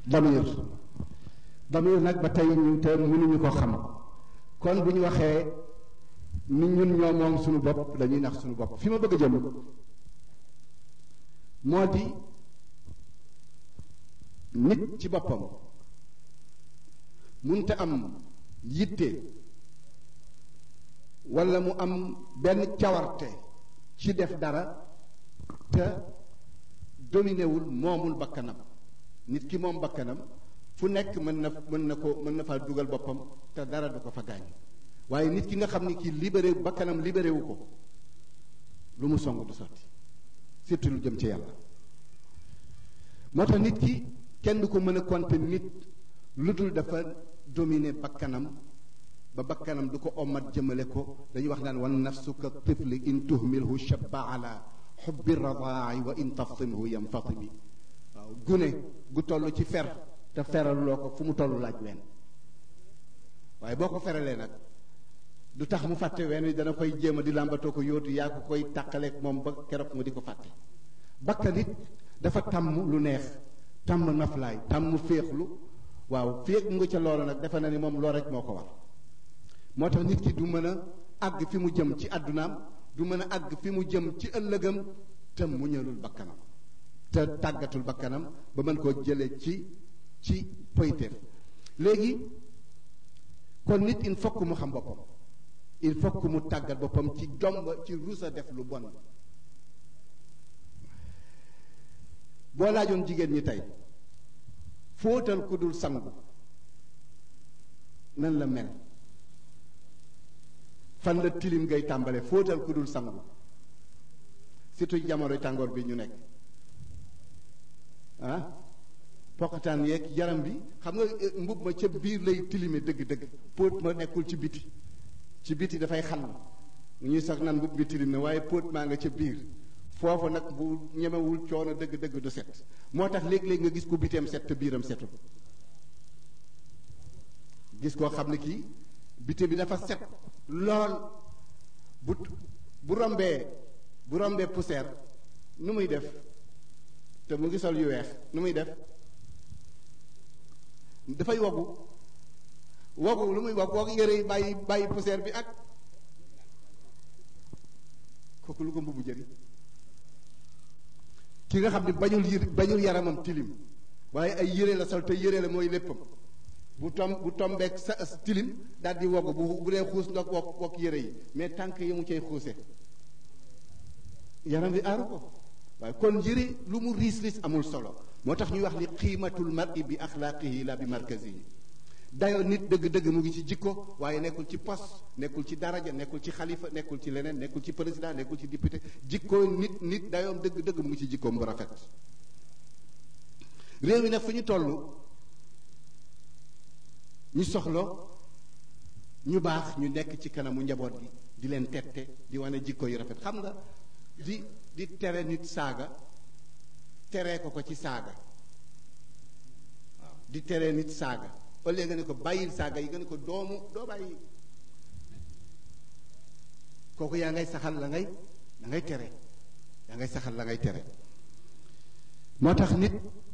damir damir nag ba tey ñu te mënuñu ko xam kon bu ñu waxee ni ñun ñoo moom suñu bopp dañuy nax suñu bopp fi ma bëgg a jëm moo di nit ci boppam munte am yitte walla mu am benn cawarte ci def dara te dominé wul moomul bakkanam nit ki moom bakkanam fu nekk mën na mën na ko mën na faa dugal boppam te dara du ko fa gaañ waaye nit ki nga xam ni kii libéré bakkanam libéré wu ko lu mu song du sotti surtout lu jëm ci yàlla moo tax nit ki kenn du ko mën a compter nit lu dul dafa dominer bakkanam ba bakkanam du ko omat jëmale ko dañuy wax naan wan nafsu ka tifli in tuhmilhu shabba ala xubbi radaai wa in taftimhu yanfatimi waaw gune gu toll ci fer te feral loo ko fu mu toll laaj ween waaye boo ko feralee nag du tax mu fàtte ween wi dana koy jéem a di làmbatoo ko yóotu yaa ko koy tàqaleeg moom ba keroog mu di ko fàtte bakkan it dafa tàmm lu neex tàmm naflaay tàmm féexlu waaw féeg mu nga ca loola nag defe na ni moom loo rek moo ko war moo tax nit ki du mën a àgg fi mu jëm ci àddunaam du mën a àgg fi mu jëm ci ëllëgam te muñalul bakkanam te tàggatul bakkanam ba mën koo jële ci ci poyteef léegi kon nit il faut que mu xam boppam il faut que mu tàggat boppam ci jomb ci rusa def lu bon boo laajoon jigéen ñi tey fóotal ku dul sangu nan la mel fan la tilim ngay tàmbale fóotal ku dul sangu surtout jamonoy tàngoor bi ñu nekk ah poqataan yeeg yaram bi xam nga mbub ma ca biir lay tilime dëgg-dëgg póot ma nekkul ci biti ci biti dafay xal ñuy sax nan mbub bi tilim na waaye póot maa nga ca biir foofu nag bu ñemewul coono dëgg-dëgg du set moo tax léeg-léeg nga gis ku biteem set te biiram setul gis koo xam ne kii bite bi dafa set lool bu bu rombee bu rombee poussière nu muy def te mu ngi sol yu weex nu muy def dafay wogu wogu lu muy wog wog yére yi bàyyi bàyyi poussière bi ak kooku lu ko mbubu jëriñ ki nga xam ne bañul yër bañul yaramam tilim waaye ay yére la sol te yére la mooy léppam bu tom bu tombeek sa tilim daal di wogg bu bu dee xuus ndox wokk wokk yére yi mais tànk yi mu cay xuuse yaram bi aaru ko waaye kon yére lu mu riis riis amul solo moo tax ñuy wax ni qiimatul mar'i bi axlaaqihi la bi markazihi dayoo nit dëgg-dëgg mu ngi ci jikko waaye nekkul ci poste nekkul ci daraja nekkul ci xalifa nekkul ci leneen nekkul ci président nekkul ci député jikko nit nit dayoom dëgg-dëgg mu ngi ci jikkoom bu rafet réew mi nag fu ñu toll ñu soxla ñu baax ñu nekk ci kanamu njaboot gi di leen tette di wane jikko yu rafet xam nga di di tere nit saaga teree ko ko ci saaga waaw di tere nit saaga au lieu nga ne ko bàyyil saaga yi nga ne ko doomu doo bàyyi kooku yaa ngay saxal la ngay la ngay tere yaa ngay saxal la ngay tere moo tax nit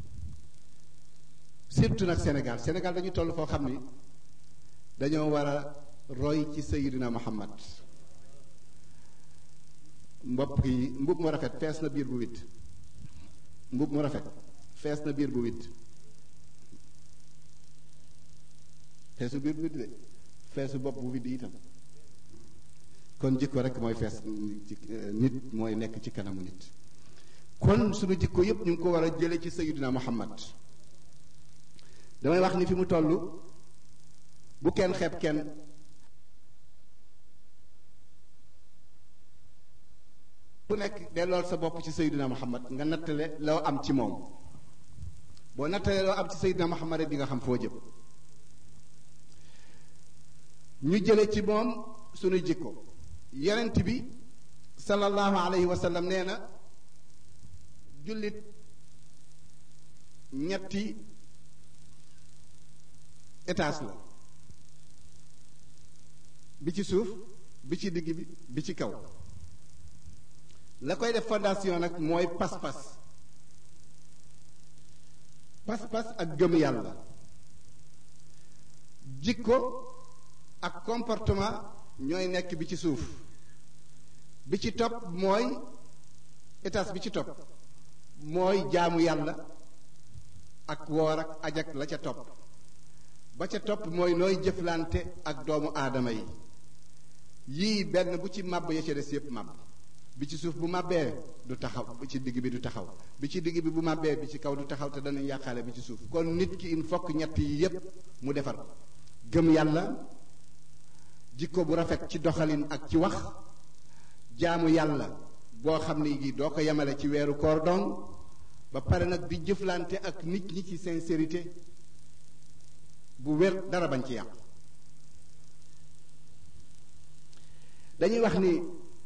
surtout nag Sénégal Sénégal dañu toll foo xam ni dañoo war a roy ci Sayyidina Muhammad mbopp yi mbub mu rafet fees na biir bu witt mbub mu rafet fees na biir bu witt feesu biir bu witt de feesu bopp bu witt itam kon jikko rek mooy fees nit mooy nekk ci kanamu nit kon sunu jikko yépp ñu ngi ko war a jële ci Sayyidina Muhammad damay wax ni fi mu toll bu kenn xeeb kenn bu nekk dellool sa bopp ci Seydina Muhammad nga nattale loo am ci moom boo nattale loo am ci Seydina Muhammad rek di nga xam foo jëm ñu jële ci moom suñu jikko yonent bi sallallahu alayhi wa sallam nee na jullit ñetti étage la bi ci suuf bi ci digg bi bi ci kaw la koy def fondation nag mooy pas-pas pas-pas ak gëm yàlla jikko ak comportement ñooy nekk bi ci suuf bi ci topp mooy étage bi ci topp mooy jaamu yàlla ak woor ak ajak la ca topp ba ca topp mooy nooy jëflante ak doomu aadama yi yii benn bu ci màbb ya ca des yépp màbb bi ci suuf bu màbbee du taxaw bi ci digg bi du taxaw bi ci digg bi bu màbbee bi ci kaw du taxaw te danañ yàqaale bi ci suuf kon nit ki il faut que ñett yi yépp mu defar ko gëm yàlla jikko bu rafet ci doxalin ak ci wax jaamu yàlla boo xam ne gi doo ko yemale ci weeru koor dong ba pare nag di jëflante ak nit ñi ci sincérité bu wér dara bañ ci yàqu dañuy wax ni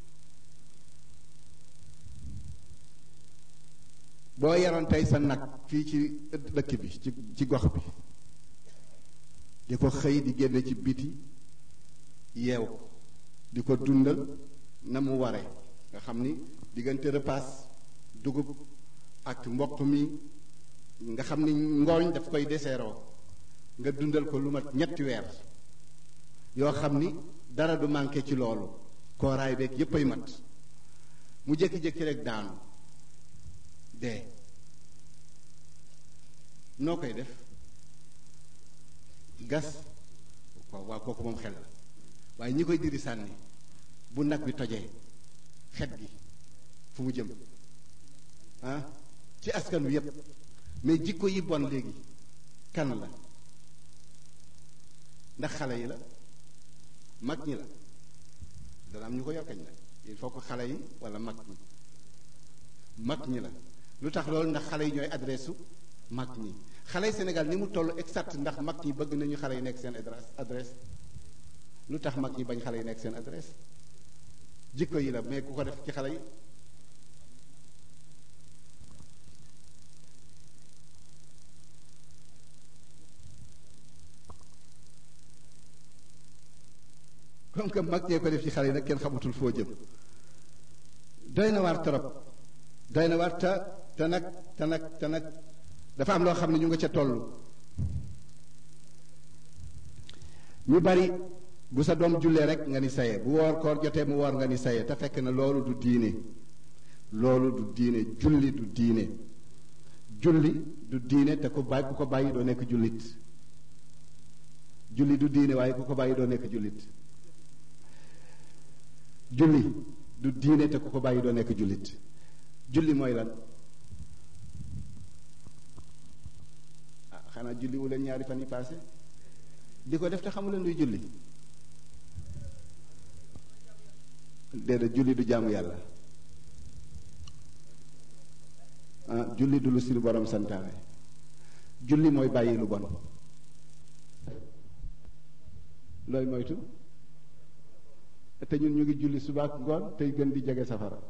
boo yaroon tey sa nag fii ci dëkk bi ci ci gox bi di ko xëy di génne ci biti yeew di ko dundal na mu ware nga xam ni diggante repas dugub ak mboq mi nga xam ni ngooñ daf koy deseeroo nga dundal ko lu mat ñetti weer yoo xam ni dara du manqué ci loolu kooraay beeg yépp ay mat mu jékki-jékki rek daanu dee noo koy def gas waaw waaw kooku moom xel la waaye ñi koy diri sànni bu nag bi tojee xet gi fu mu jëm ah ci askan wi yépp mais jikko yi bon léegi kan la ndax xale yi la mag ñi la dana am ñu ko yor kañ la il faut que xale yi wala mag ñi mag ñi la lu tax loolu ndax xale yi ñooy adresse mag ñi xale yi Sénégal ni mu toll exact ndax mag ñi bëgg nañu xale yi nekk seen adresse adresse lu tax mag ñi bañ xale yi nekk seen adresse jikko yi la mais ku ko def ci xale yi comme que mag ñee ko def ci xale yi nag kenn xamutul foo jëm doy na waar trop doy na waar te te nag te nag te nag dafa am loo xam ne ñu nga ca toll ñu bari bu sa doom jullee rek nga ni saye bu woor koor jotee mu woor nga ni saye te fekk na loolu du diine loolu du diine julli du diine julli du diine te ku bàyyi ku ko bàyyi doo nekk jullit julli du diine waaye ku ko bàyyi doo nekk jullit julli du diine te ku ko bàyyi doo nekk jullit julli mooy lan ah xanaa julli wu leen ñaari fan yi paase di ko def te xamu leen luy julli déedéet julli du jaamu yàlla ah julli du lu si borom santaane julli mooy bàyyi lu bon looy moytu te ñun ñu ngi julli suba ak ngoon tey gën di jege safara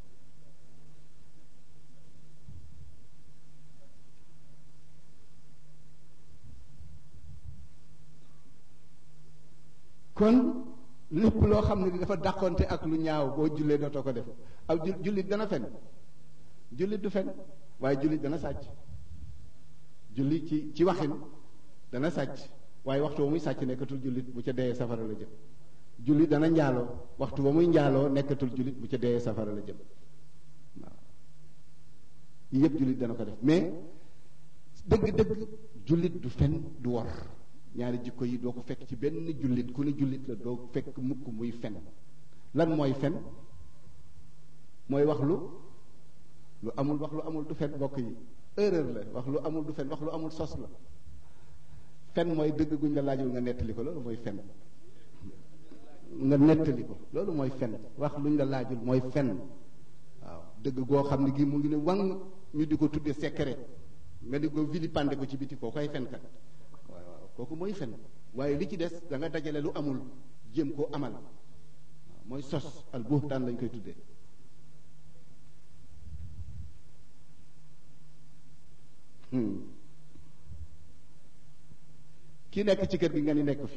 kon lépp loo xam ne dafa dàqonte ak lu ñaaw boo jullee dootoo ko def aw jullit dana fen jullit du fen waaye jullit dana sàcc julli ci ci waxin dana sàcc waaye waxtu ba muy sàcc nekkatul jullit bu ca dee safara la jëm jullit dana njaaloo waxtu ba muy njaaloo nekkatul jullit bu ca dee safara la jëm waaw yi yépp jullit dana ko def mais dëgg-dëgg jullit du fen du wor ñaari jikko yi doo ko fekk ci benn jullit ku ne jullit la doo fekk mukk muy fen lan mooy fen mooy wax lu lu amul wax lu amul du fen bokk yi erreur la wax lu amul du fen wax lu amul sos la fen mooy dëgg guñ la laajul nga nettali ko loolu mooy fen nga nettali ko loolu mooy fen wax luñ la laajul mooy fen waaw dëgg goo xam ne gi mu ngi ne wang ñu di ko tudde secret nga di ko vilipande ko ci biti koo koy fenkat waaw waaw kooku mooy fen waaye li ci des da nga dajale lu amul jéem koo amal waaw mooy sos al buhtaan lañ koy tuddee ki nekk ci kër gi nga ni nekk fi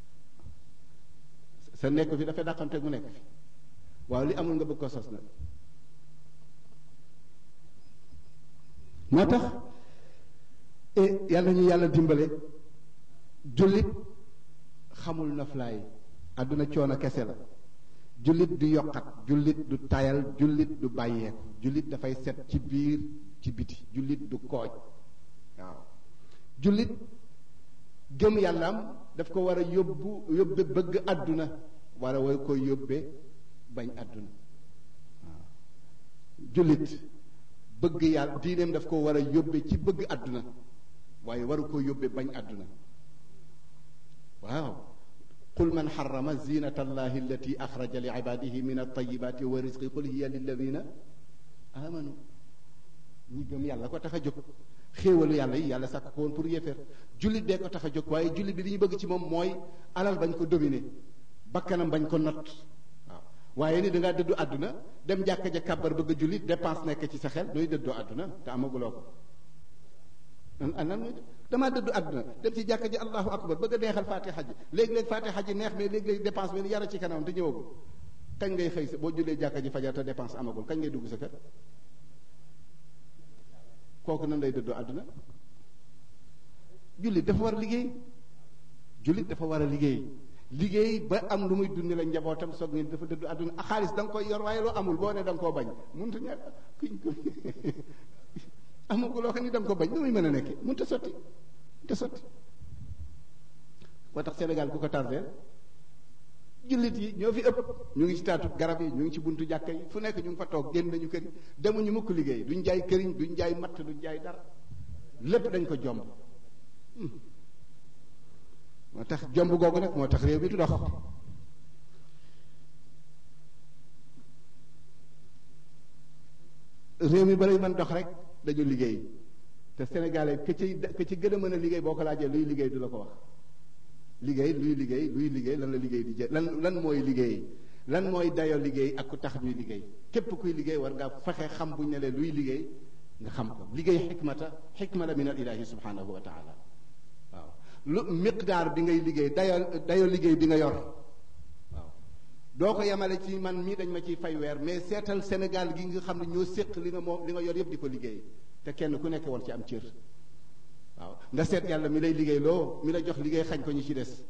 sa nekk fi dafay dàqante mu nekk fi waaw li amul nga bëgg ko sos nag moo tax e yàlla ñu yàlla dimbale jullit xamul noflaay àdduna coono kese la jullit du yokkat jullit du tayal jullit du bàyyeeku jullit dafay set ci biir ci biti jullit du kooj waaw jullit gëm yàllaam daf ko war a yóbbu yóbbe bëgg àdduna war a war ko yóbbe bañ àdduna waaw jullit bëgg yàlla diineem daf ko war a yóbbe ci bëgg àdduna waaye waru ko yóbbe bañ àdduna waaw qul man xarama zinata allahi allati axraja li ibadihi min altayibati wa risqi qul hiya lilladina amanu ñi gëm yàlla ko tax a jóg xéewalu yàlla yi yàlla sàkk ko woon pour yéeféer jullit bee ko tax a jóg waaye jullit bi li ñu bëgg ci moom mooy alal bañ ko dominer bakkanam bañ ko not waaw waaye ni dangaa dëddu àdduna dem jàkka ja kàbbar bëgg a jullit dépense nekk ci sa xel dooy dëddoo àdduna te amaguloo ko nan nan mooy damaa dëddu àdduna dem ci jàkka ji allahu akbar bëgg a neexal faatiha ji léegi-léegi faatiha ji neex mais léegi-léegi dépense bi yara ci kanam te ñëwagul kañ ngay xëy sa boo jullee jàkka ji fajar te dépense amagul kañ ngay dugg sa kër kooku nan lay dëddoo àdduna jullit dafa war a liggéey jullit dafa war a liggéey liggéey ba am lu muy dundi la njabootam soog ngeen dafa dëddu àdduna a xaalis da nga koy yor waaye loo amul boo ne da nga koo bañ mënut a ñàkk kuñ ko amagul loo xam ni da nga ko bañ nu muy mën a nekkee mënut a sotti mënut a sotti moo tax Sénégal ku ko tardeel jullit yi ñoo fi ëpp ñu ngi ci taatu garab yi ñu ngi ci buntu jàkka yi fu nekk ñu ngi fa toog génn nañu kër demuñu mukk liggéey duñ jaay këriñ duñ jaay matt duñ jaay dara lépp dañ ko jomb moo tax jomb googu nag moo tax réew mi du dox réew mi balay mën dox rek dañu liggéey te sénégalais ka ci ka ci gën a mën a liggéey boo ko laajee luy liggéey du la ko wax liggéey luy liggéey luy liggéey lan la liggéey di jë lan lan mooy liggéey lan mooy dayo liggéey ak ku tax ñuy liggéey képp kuy liggéey war nga fexe xam buñ ne lee luy liggéey nga xam ko liggéey xikmata xikma la min al ilahi subhanahu wa taala waaw lu miqdaar bi ngay liggéey dayo dayo liggéey bi nga yor waaw doo ko yemale ci man mii dañ ma ciy fay weer mais seetal Sénégal gi nga xam ne ñoo séq li nga moom li nga yor yépp di ko liggéey te kenn ku nekk war ci am cër waaw nga seet yàlla mi lay liggéey loo mi la jox liggéey xañ ko ñu ci des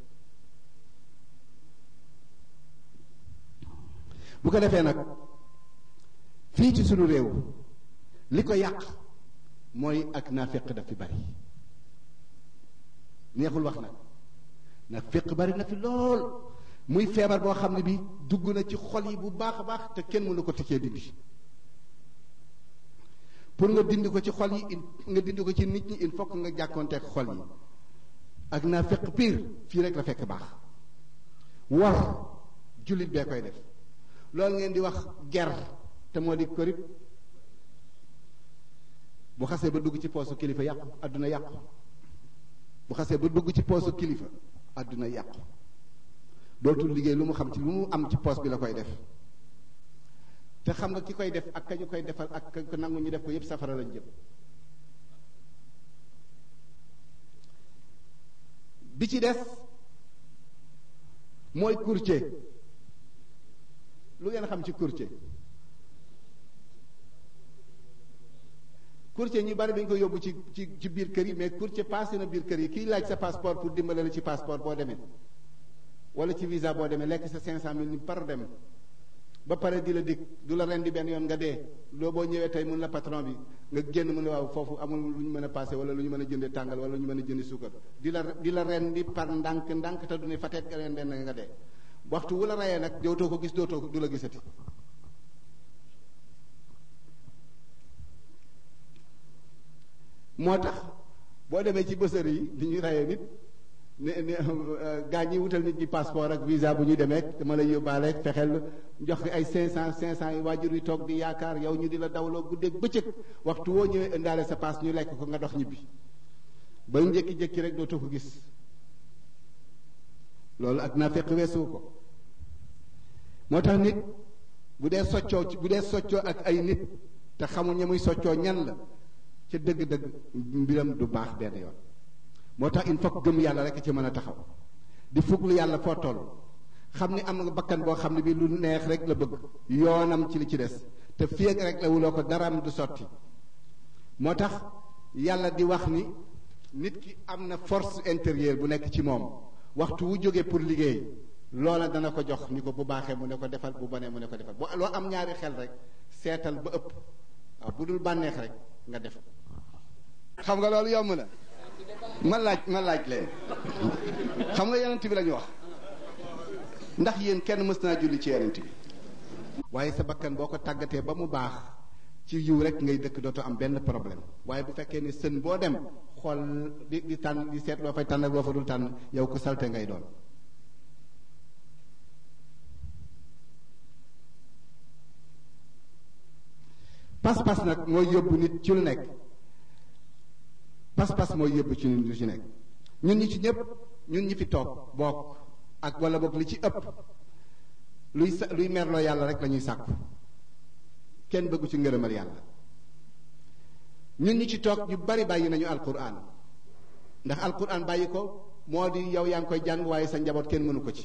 bu ko defee nag fii ci sunu réew li ko yàq mooy ak naaféq daf fi bari neexul wax nag naaféq bari na fi lool muy feebar boo xam ne bi dugg na ci xol yi bu baax a baax te kenn mënu ko tëccee dindi pour nga dindi ko ci xol yi nga dindi ko ci nit ñi il faut que nga jàkkoonteeg xol yi ak naa fekk pire fii rek la fekk baax war jullit bee koy def loolu ngeen di wax ger te moo di korib bu xasee ba dugg ci poosu kilifa yàqu àdduna yàqu bu xasee ba dugg ci poosu kilifa àdduna yàqu dootul liggéey lu mu xam ci lu mu am ci poos bi la koy def te xam nga ki koy def ak kañu koy defal ak ka nangu ñu def ko yépp safara lañ jëm bi ci des mooy courtier lu ngeen xam ci courtier courtier ñu bari dañ ko yóbbu ci ci ci biir kër yi mais courtier passé na biir kër yi kiy laaj sa passeport pour dimbale la ci passeport boo demee wala ci visa boo demee lekk sa cinq cent mille ni par dem ba pare di la dig du la ren di benn yoon nga dee loo boo ñëwee tey mun la patron bi nga génn mu ne waaw foofu amul lu ñu mën a passé wala lu ñu mën a jëndee tàngal wala lu ñu mën a jëndi suukar di la di la ren di par ndànk ndànk te du ne fateet nga ren den nga dee waxtu wu la rayee nag dootoo ko gis dootoo du la gisati moo tax boo demee ci bësër yi di ñuy rayee nit ne ne gaa ñi wutal nit ñi passeport ak visa bu ñuy demee dama lay yóbbaale fexeel jox fi ay 500 500 yi waajur yi toog di yaakaar yow ñu di la dawloo guddeeg bëccëg waxtu woo ñëwee indaale sa paas ñu lekk ko nga dox ñibbi ba njëkki-jékki rek dootoo ko gis loolu ak naa fekk weesu ko moo tax nit bu dee soccoo bu dee soccoo ak ay nit te xamul ña muy soccoo ñan la ca dëgg-dëgg mbiram du baax benn yoon moo tax il faut que gëm yàlla rek ci mën a taxaw di fuglu yàlla foo toll xam ni am nga bakkan boo xam ne bi lu neex rek la bëgg yoonam ci li ci des te fii ak rek la wuloo ko daraam du sotti moo tax yàlla di wax ni nit ki am na force intérieure bu nekk ci moom waxtu wu jógee pour liggéey loola dana ko jox ni ko bu baaxee mu ne ko defal bu bonee mu ne ko defal bu loo am ñaari xel rek seetal ba ëpp waaw bu dul bànneex rek nga def xam nga loolu yomb na ma laaj ma laaj leen xam nga yonent bi la ñu wax ndax yéen kenn mës naa julli ci yonent bi waaye sa bakkan boo ko tàggatee ba mu baax ci yiw rek ngay dëkk dootoo am benn problème waaye bu fekkee ni sën boo dem xool di di tànn di seet loo fay tànn ak loo fa dul tànn yow ko salte ngay doon pas-pas nag mooy yóbbu nit ci lu nekk pas-pas mooy yóbbu ci nit lu ci nekk ñun ñi ci ñëpp ñun ñi fi toog bokk ak wala boog li ci ëpp luy sa luy merloo yàlla rek la ñuy sàkku kenn bëggu ci ngërëmal yàlla ñun ñi ci toog ñu bari bàyyi nañu alquran ndax alquran bàyyi ko moo di yow yaa ngi koy jàng waaye sa njaboot kenn mënu ko ci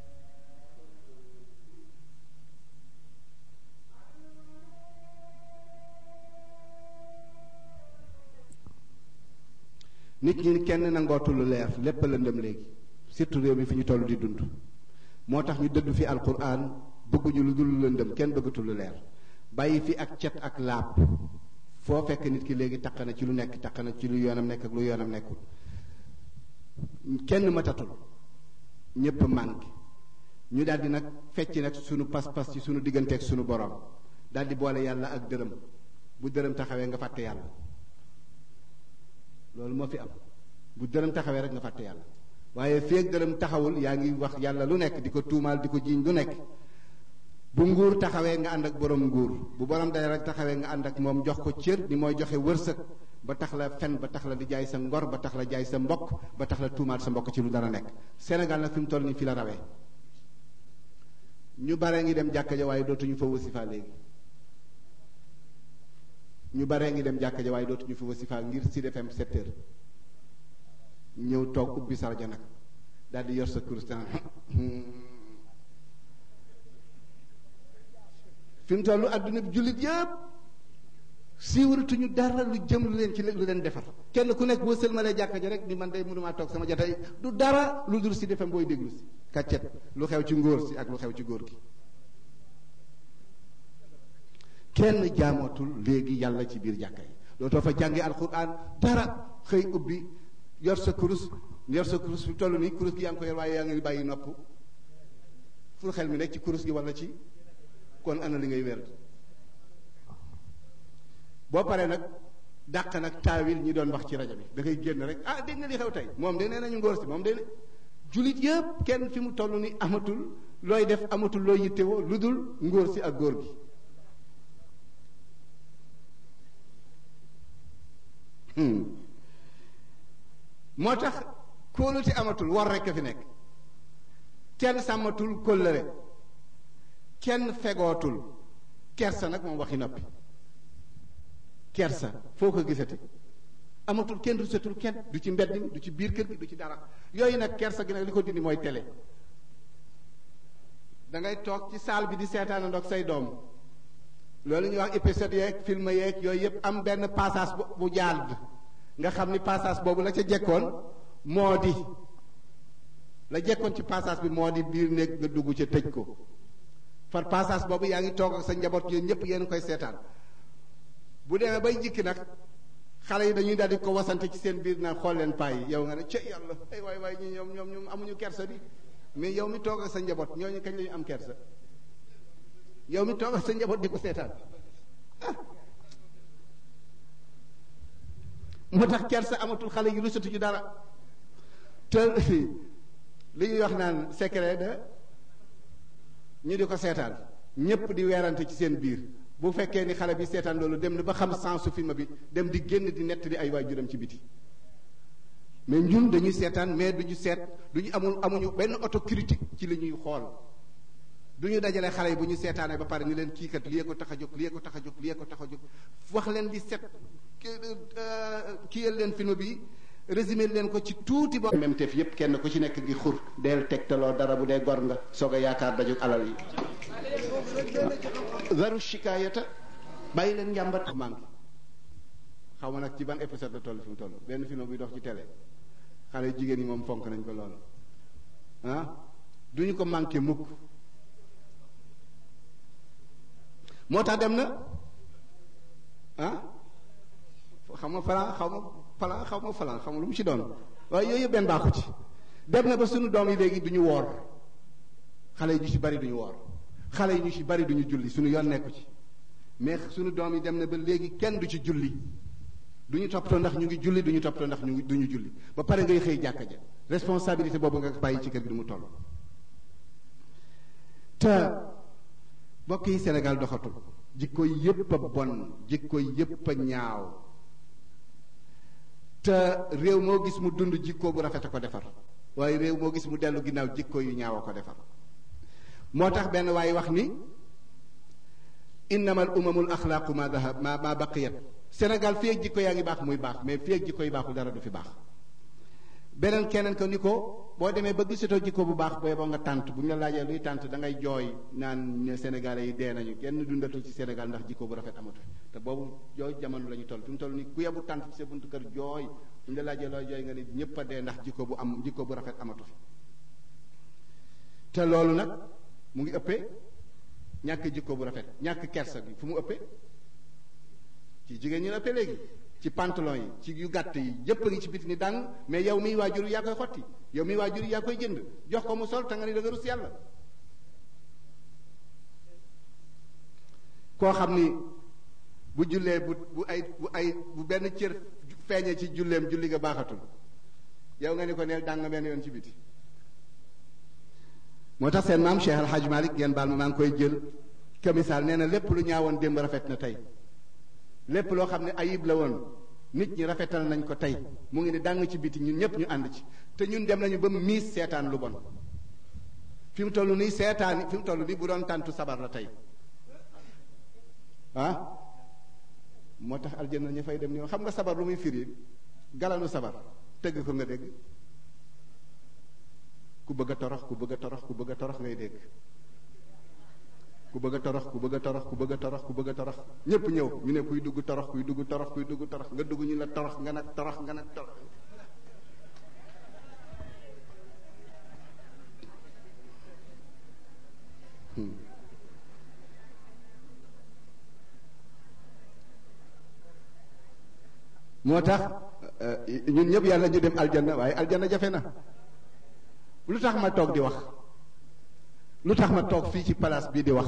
nit ñi kenn nangootul lu leer lépp lëndëm léegi surtout réew mi fi ñu toll di dund moo tax ñu dëddu fi alquran bëgguñu lu dul lëndëm kenn bëggatul lu leer bàyyi fi ak cet ak laab foo fekk nit ki léegi taq na ci lu nekk taq na ci lu yoonam nekk ak lu yoonam nekkul kenn matatul ñépp manqué ñu daldi nag fecc nag sunu pas-pas ci sunu digganteeg sunu borom daldi boole yàlla ak dërëm bu dërëm taxawee nga fàtte yàlla loolu moo fi am bu dërëm taxawee rek nga fàtte yàlla waaye feeg dërëm taxawul yaa ngi wax yàlla lu nekk di ko tuumaal di ko jiiñ lu nekk bu nguur taxawee nga ànd ak borom nguur bu borom day rek taxawee nga ànd ak moom jox ko cër ni mooy joxe wërsëg ba tax la fen ba tax la di jaay sa ngor ba tax la jaay sa mbokk ba tax la tuumaal sa mbokk ci lu dara nekk Sénégal nag fi mu toll nii fi la rawee ñu bare ngi dem jàkka ja waaye dootuñu fa wasifa léegi ñu baree ngi dem jàkka ja waaye dootuñu fa wasifa ngir Sud FM 7 heures ñëw toog ubbi sarja nag daal di yor sa kurus fi mu toll adduna bi jullit yëpp siiwaratuñu dara lu jëm lu leen ci lu leen defar kenn ku nekk boo sëlmalee jàkka ja rek ni man day mënumaa toog sama jotay du dara lu dul si defam booy déglu si kàccet lu xew ci ngóor si ak lu xew ci góor gi kenn jaamootul léegi yàlla ci biir jàkka yi dootoo fa jàngi alquran dara xëy ubbi yor sa kurus yor sa kurus fi toll nii kurus gi yaa ngi ko yor waaye yaa ngi bàyyi nopp fu xel mi nekk ci kurus gi wala ci kon ana li ngay wér boo paree nag dàq nag taawil ñi doon wax ci rajo bi da ngay génn rek ah dégg nga li xew tey moom de nee nañu ngóor si moom de julit yëpp kenn fi mu toll ni amatul looy def amatul looy yittewoo lu dul ngóor si ak góor gi moo tax kóolute amatul war rekk fi nekk kenn sàmmatul kóllëre kenn fegootul kersa nag moom waxi noppi kersa foo ko gisati amatul kenn rusatul kenn du ci mbedd mi du ci biir kër gi du ci dara yooyu nag kersa gi nag li ko dindi mooy télé da ngay toog ci saal bi di seetaan ndox say doom loolu ñuy wax épisode yeeg film yeeg yooyu yëpp am benn passage bu jaal nga xam ni passage boobu la ca jekkoon moo di la jekkoon ci passage bi moo di biir néeg nga dugg ca tëj ko far passage boobu yaa ngi toog ak sa njaboot yéen ñëpp yéen koy seetaan bu demee bay jikki nag xale yi dañuy daal di ko wasante ci seen biir naan xool leen paa yi yow nga ne ca yàlla ay waay waay ñi ñoom ñoom ñoom amuñu kersa bi mais yow mi toog ak sa njaboot ñooñu kañ lañu am kersa yow mi toog ak sa njaboot di ko seetaan ah moo tax kersa amatul xale yi rusatu ci dara te li ñuy wax naan secret de ñu di ko seetaan ñépp di weerante ci seen biir bu fekkee ni xale bi seetaan loolu dem na ba xam sensu film bi dem di génn di nett di ay waajuram ci biti mais ñun dañuy seetaan mais duñu seet duñu amul amuñu benn autocritique ci li ñuy xool du ñu dajale xale yi bu ñu seetaanee ba pare ni leen kii kat lii ko tax a jóg lii ko tax a jóg lii ko tax a jóg wax leen di set kiyal leen film bi résumé leen ko ci tuuti ba même teef yépp kenn ku ci nekk gi xur deel tegtaloo dara bu dee gor nga soog a yaakaar dajug alal yi zaru shikaayata bàyyi leen njàmbat manqué xaw ma nag ci ban épisode la toll fi mu toll benn film buy dox ci télé xale jigéen yi moom fonk nañ ko lool ah duñu ko manqué mukk moo tax dem na ah xam nga falan xaw ma falan xaw ma falan xam nga lu mu ci doon waaye yooyu yëpp benn baaxu ci dem na ba suñu doom yi léegi duñu woor xale yi ñu ci bari duñu woor xale yi ñu ci bari duñu julli suñu yoon nekku ci mais suñu doom yi dem na ba léegi kenn du ci julli duñu toppatoo ndax ñu ngi julli duñu toppatoo ndax ñu ngi duñu julli ba pare ngay xëy jàkka ja responsabilité boobu nga bàyyi ci kër gi du mu toll te mbokk yi Sénégal doxatul jikko yépp a bon jikko yépp a ñaaw te réew moo gis mu dund jikko bu rafet a ko defar waaye réew moo gis mu dellu ginnaaw jikko yu ñaaw a ko defar moo tax benn waaye wax ni innama al umamul axlaaqu ma dahab ma ma baqiyat Sénégal fii ak jikko yaa ngi baax muy baax mais fii ak jikko yi baaxul dara du fi baax beneen keneen ko ni ko boo demee ba gisatoo jikko bu baax booy boo nga tànt bu ñu la laajee luy tànt da ngay jooy naan ne Sénégalais yi dee nañu kenn dundatul ci Sénégal ndax jikko bu rafet amatu fi te boobu jooy jamono la ñu toll fi mu toll ni ku yebu tànt ci sa buntu kër jooy bu ñu la laajee looy jooy nga ne ñëpp a dee ndax jikko bu am jikko bu rafet amatu fi te loolu nag mu ngi ëppee ñàkk jikko bu rafet ñàkk kersa bi fu mu ëppee ci jigéen ñi la ëppee léegi ci pantalon yi ci yu gàtt yi yépp a ngi ci biti ni dàng mais yow miy waajur yaa koy xotti yow miy waajur yaa koy jënd jox ko mu sol te nga ni da nga rus yàlla koo xam ni bu jullee bu bu ay bu ay bu benn cër feeñee ci julleem julli nga baaxatul yow nga ni ko neel dàng benn yoon ci biti moo tax seen maam Cheikh Al Hadj Malick ngeen baal ma maa ngi koy jël kamisaal nee na lépp lu ñaawoon démb rafet na tey lépp loo xam ne ayib la woon nit ñi rafetal nañ ko tey mu ngi ne dàng ci biti ñun ñëpp ñu ànd ci te ñun dem nañu ba miis seetaan lu bon fi mu toll nii seetaan fi mu toll nii bu doon tàntu sabar la tey ah moo tax aljanna ña fay dem ni xam nga sabar lu muy firi galanu sabar tëgg ko nga dégg ku bëgg a torox ku bëgg a torox ku bëgg a torox ngay dégg ku bëgg a torox ku bëgg a torox ku bëgg a torox ku bëgg a torox ñépp ñëw ñu ne kuy dugg torox kuy dugg torox kuy dugg torox nga dugg ñu la torox nga nag torox nga nag torox moo tax ñun ñëpp yàlla ñu dem aljanna waaye aljanna jafe na lu tax ma toog di wax lu tax ma toog fii ci place bii di wax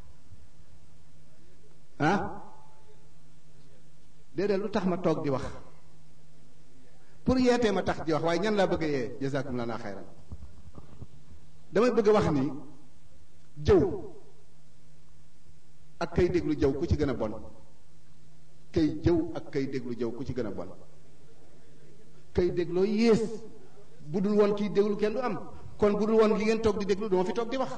ah déedéet lu tax ma toog di wax pour yeetee ma tax di wax waaye ñan laa bëgg a yee jazakum lana xayran damay bëgg a wax ni jëw ak kay déglu jëw ku ci gën a bon kay jëw ak kay déglu jëw ku ci gën a bon kay dégloo yées bu dul woon kiy déglu kenn du am kon bu dul woon li ngeen toog di déglu duma fi toog di wax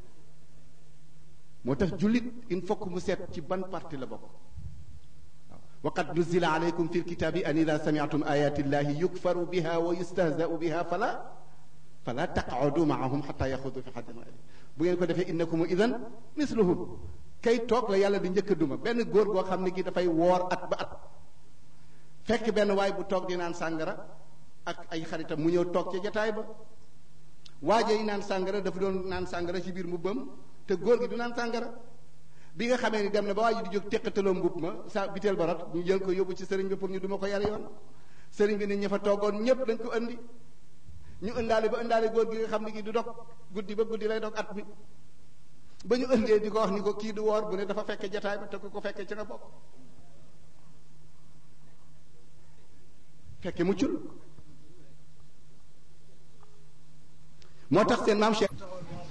moo tax jullit il faut que mu seet ci ban parti la bokk waaw wa qad nuzila alaykum fi lkitabi an ida samiatum ayati llahi yukfaru biha wa yustahzau biha fala fala taqaudu maahum xata yaxudu fi xadin gayri bu ngeen ko defee innakum idan misluhum kay toog la yàlla di njëkk a duma benn góor goo xam ne gi dafay woor at ba at fekk benn waay bu toog di naan sàngara ak ay xaritam mu ñëw toog ca jataay ba waaje yi naan sàngara dafa doon naan sàngara ci biir mbubbam te góor gi du naan sàngara bi nga xamee ni dem na ba waa ji di jóg teqataloo mbub ma sa biteel ba rot ñu jël ko yóbbu ci sëriñ bi pour ñu duma ko yar yoon sëriñ bi nit ña fa toogoon ñépp dañ ko indi ñu ëndaale ba ëndaale góor gi nga xam ne gi du dog guddi ba guddi lay dog at mi ba ñu ëndee di ko wax ni ko kii du woor bu ne dafa fekke jataay ba te ko ko fekke ci nga bokk fekke muccul moo tax seen maam Cheikh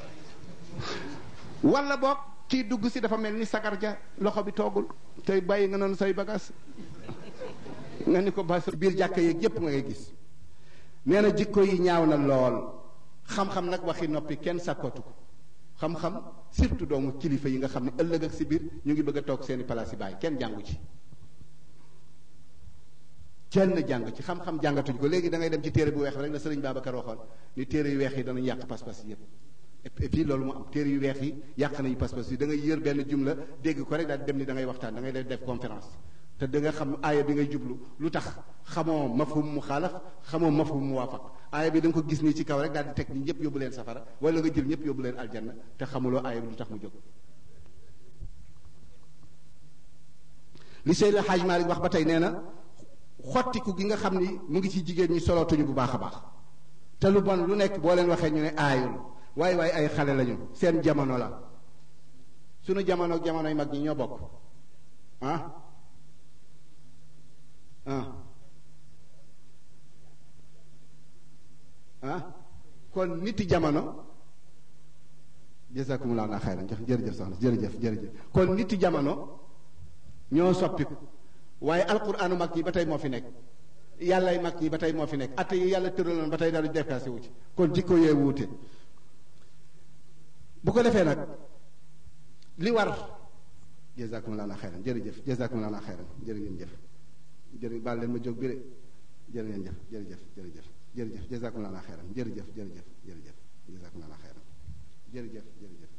wala boog kii dugg si dafa mel ni sagar ja loxo bi toogul tey bàyyi nga noonu say bagaas nga ni ko ba sa biir jàkka yeeg yépp nga ngay gis nee na jikko yi ñaaw na lool xam-xam nag waxi noppi kenn sàkkootu ko xam-xam surtout doomu kilifa yi nga xam ne ëllëg ak si biir ñu ngi bëgg a toog seeni palaas yi bàyyi kenn jàngu ci kenn jàng ci xam-xam jàngatuñ ko léegi da ngay dem ci téere bu weex rek la sëriñ Babacar waxoon ni téere yu weex yi danañ yàq pas-pas yépp et puis loolu mu am téere yu weex yi yàq nañu pas-pas yi da ngay yër benn jumla dégg ko rek daal dem ni da ngay waxtaan da ngay def conférence te da nga xam aaya bi ngay jublu lu tax xamoo mafhum mu xaalaf xamoo mafhum mu waafaq aaya bi da nga ko gis nii ci kaw rek daal di teg ni ñëpp yóbbu leen safara wala nga jël ñëpp yóbbu leen aljanna te xamuloo aaya bi lu tax mu jóg li Seydil Hadj Malick wax ba tey nee na xottiku gi nga xam ni mu ngi ci jigéen ñi solootuñu bu baax a baax te lu bon lu nekk boo leen waxee ñu ne aayul waaye waaye ay xale lañu seen jamono la sunu jamono ak jamonoy mag ñi ñoo bokk ah ah ah kon niti jamono jazakumullahu naa xayran jox jërëjëf soxna jërëjëf jërëjëf kon niti jamono ñoo soppiku waaye alquraanu mag ñi ba tey moo fi nekk yàllay mag ñi ba tey moo fi nekk atte yi yàlla tëraloon ba tey daal di dépassé wu ci kon jikko yee wuute bu ko defee nag li war jazakumullahu naa xayran jërëjëf jazakumullahu naa xayran jërë ngeen jëf jërë baal leen ma jóg bi de jërë ngeen jëf jërëjëf jërëjëf jërëjëf jazakumullahu naa xayran jërëjëf jërëjëf jërëjëf jazakumullahu naa xayran jërëjëf jërëjëf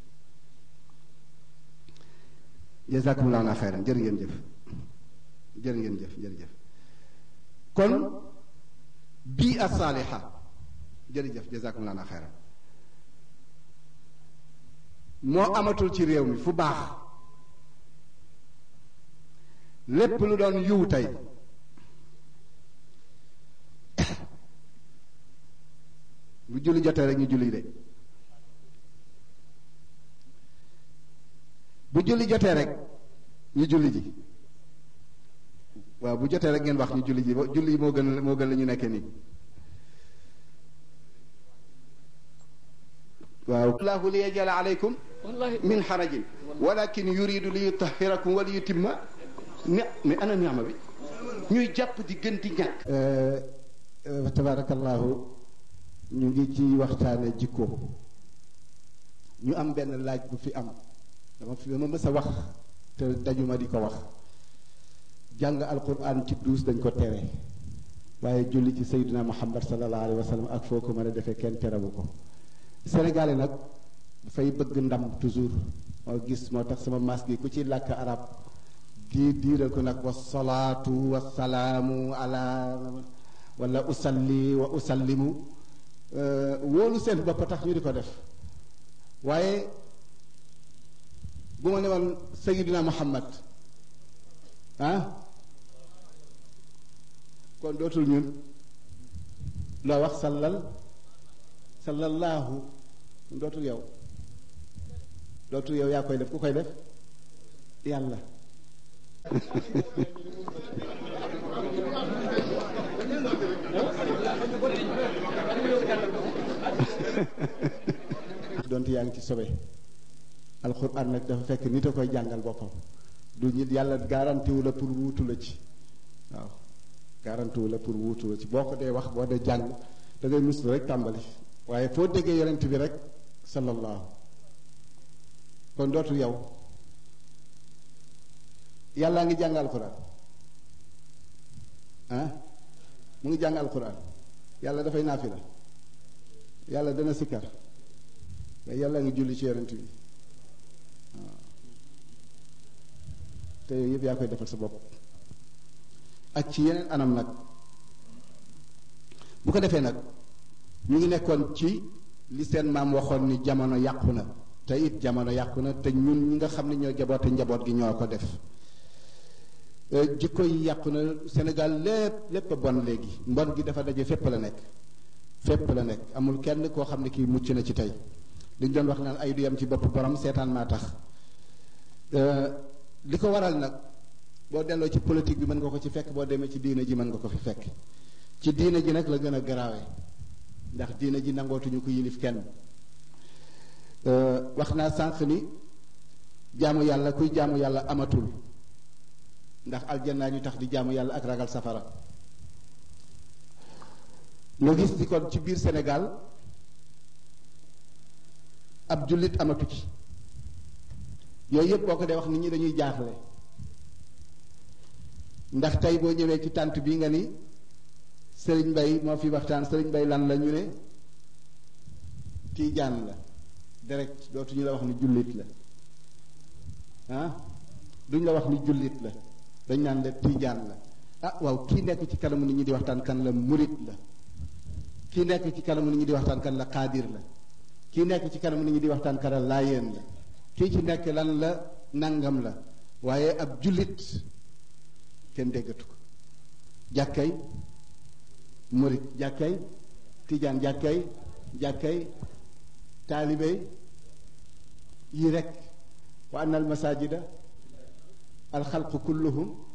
jazakumullahu naa xayran jërë ngeen jëf jërë ngeen jëf jërëjëf kon bii as-saaliha jërëjëf jazakumullahu naa xayran moo amatul ci réew mi fu baax lépp lu doon yiw tey bu julli jotee rek ñu julli de bu julli jotee rek ñu julli ji waaw bu jotee rek ngeen wax ñu julli ji julli moo gën moo gën la ñu nekkee nii waaw allahu li yajala aleykum min xarajin walakin yuridu li yutahirakum wa li yutimma ne mais ana niama bi ñuy jàpp di gën di ñàkk tabarakallahu ñu ngi ci waxtaane jikko ñu am benn laaj bu fi am dama fi dama mës a wax te dajuma di ko wax jàng alquran ci duus dañ ko tere waaye julli ci sayyidina muhammad sallallahu alayhi wa sallam ak foo ko mën a defee kenn terewu ko sénégalais nag dafay bëgg ndam toujours moo gis moo tax sama maas gi ku ci làkk arab di diiral ko nag wa salaatu wa salaamu ala wala usalli wa usallimu wóolu seen bopp tax ñu di ko def waaye bu ma ne woon sayidina muhammad ah kon dootul ñun loo wax sallal sallallahu dootul yow dootul yow yaa koy def ku koy def yàlla donte yaa ngi ci sobe alxuraan nag dafa fekk nit a koy jàngal boppam du nit yàlla garantiwu la pour wuutu la ci waaw garantiwu la pour wuutu la ci boo ko dee wax boo dee jàng da ngay mus rek tàmbali waaye foo déggee yonent bi rek sallallahu kon dootul yow yàllaa ngi jàng alxuraan ah mu ngi jàng alxuraan yàlla dafay naafila yàlla dana sikkar mais yàlla ngi julli ci yonent bi waaw te yooyu yëpp yaa koy defal sa bopp ak ci yeneen anam nag bu ko defee nag ñu ngi nekkoon ci li seen maam waxoon ni jamono yàqu na te it jamono yàqu na te ñun ñi nga xam ne ñoo jaboote njaboot gi ñoo ko def jikko yi yàqu na Sénégal lépp lépp a bon léegi mbon gi dafa daje fépp la nekk fépp la nekk amul kenn koo xam ne kii mucc na ci tey liñ doon wax naan ay du yam ci bopp borom seetaan maa tax li ko waral nag boo delloo ci politique bi mën nga ko ci fekk boo demee ci diine ji mën nga ko fi fekk ci diine ji nag la gën a garaawe ndax diine ji nangootuñu ko yilif kenn wax naa sànq ni jaamu yàlla kuy jaamu yàlla amatul ndax aljanna ñu tax di jaamu yàlla ak ragal safara nga gis di kon ci biir Sénégal ab jullit amatu ci yooyu yëpp boo ko dee wax nit ñi dañuy jaaxle ndax tey boo ñëwee ci tànt bi nga ni Sëriñ Mbay moo fi waxtaan Sëriñ Mbay lan la ñu ne tiijaan la direct dootuñu la wax ni jullit la ah duñ la wax ni jullit la dañ naan la tijaan la ah waaw kii nekk ci kanamu nit ñi di waxtaan kan la murit la kii nekk ci kanamu nit ñi di waxtaan kan la xaadir la kii nekk ci kanamu nit ñi di waxtaan kan la laayeen la kii ci nekk lan la nangam la waaye ab jullit kenn déggatu ko jàkkay murit jàkkay tijaan jàkkay jàkkay taalibe yi rek wa anna al masajida al xalqu kulluhum